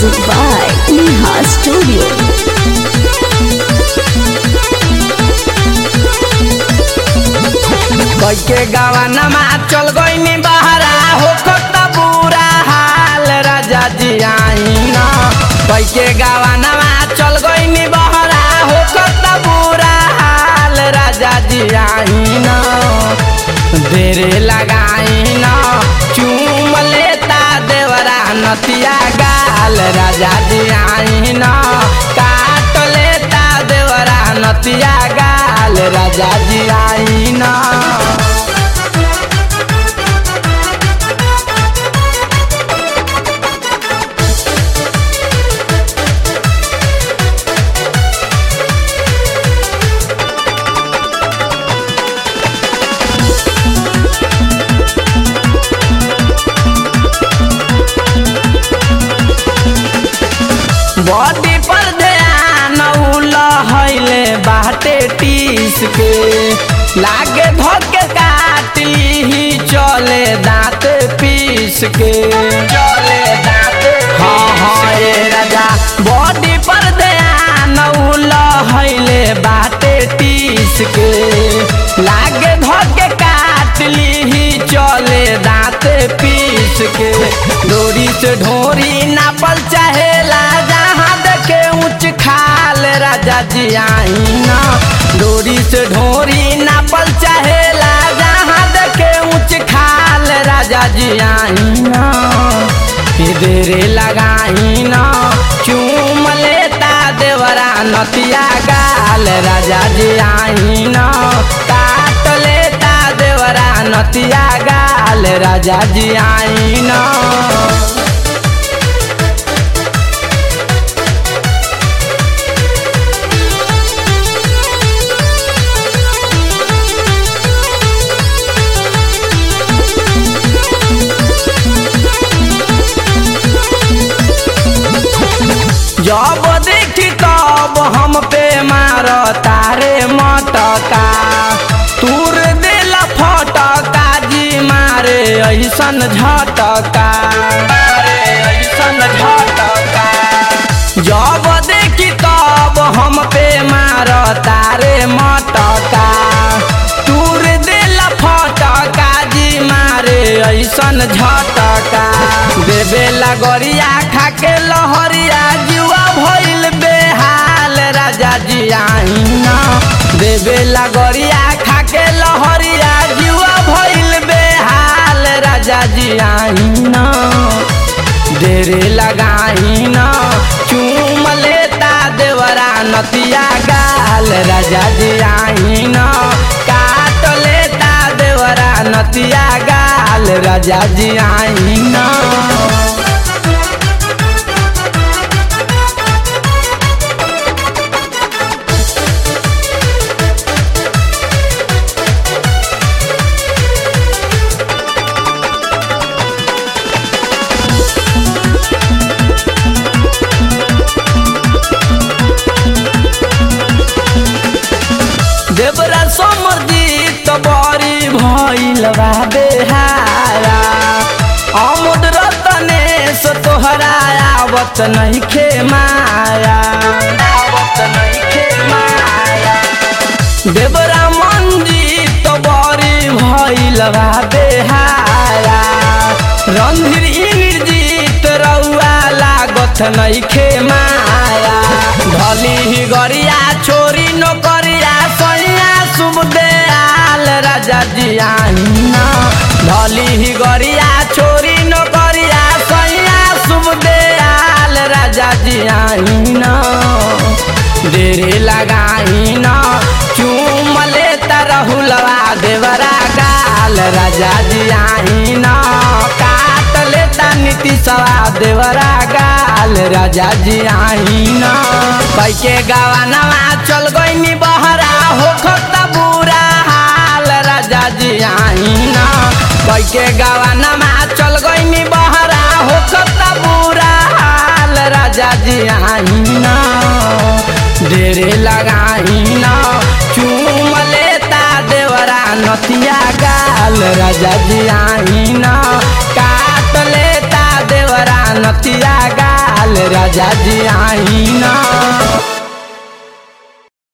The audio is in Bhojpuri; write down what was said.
Music by Neha Studio. कैके गवनमा चल गईनी बहरा हो कत बुरा हाल राजा जी आईना कैके गवनमा चल गईनी बहरा हो कत बुरा हाल राजा जी आईना देरे लगाईना चूम लेता देवरा नतिया गाल राजा जी आईना काट लेता देवरा नतिया गाल राजा जी आईना बॉडी पर ध्यान लहले बाटे टीस के लागे धोके काटी ही चले दांत पीस के चले दांत हाँ हाँ ये राजा बॉडी पर ध्यान लहले बाटे टीस के लागे धोके काटली ही चले दांत पीस के डोरी से ढोरी नापल चाहेला जहाँ देखे ऊंच खाल राजा जी आईना डोरी से ढोरी नापल चाहेला जहाँ देखे ऊंच खाल राजा जी आईना देरे लगाईना चूम लेता देवरा नतिया गाल राजा जी आईना काट लेता देवरा नतिया गाल राजा जी आईना जब देखी तब हम पे मार तारे मटका तूर दिल फटका जी मारे ऐसन झटका मारे ऐसन झटका जब देखी तब हम पे मार तारे मटका तूर दिल फटका जी मारे ऐसन झटका देवे लगरिया खाके लहरिया जुआ भइल बेहाल राजा जी आईना देवे लगरिया खाके लहरिया जुआ भइल बेहाल राजा जी आईना देरे लगाईना चूम लेता देवरा नतिया गाल राजा जी आईना काट लेता देवरा नतिया गाल राजा जी आईना देवरा समर्जित बड़ी भइल बा बेहारा अमुद रतनेश तोहरा आवत नइखे माया आवत नइखे माया देवरा मंजित बड़ी भइल बा बेहारा रणधीर इंद्रजीत रउआ लागत नइखे माया ढली ही गरिया छोरी नौकरिया सैया शुभ दयाल राजा जी आईना ढली ही गरिया छोरी नौकरिया सैया शुभ दयाल राजा जी आईना देरे लगाईना चूम लेता रहुलवा देवरा गाल राजा जी आईना काट लेता नीति सवा देवरा गाल राजा जी आईना कैके गवानवा चल गईनी बहरा हो खता बुरा हाल राजा जी आईना कैके गवानवा चल गईनी बहरा हो खता बुरा हाल राजा जी आईना ढेरे लगाईना चूम लेता देवरा नतिया गाल राजा जी आईना काट लेता देवरा नतिया गाल हाल राजा जी आई ना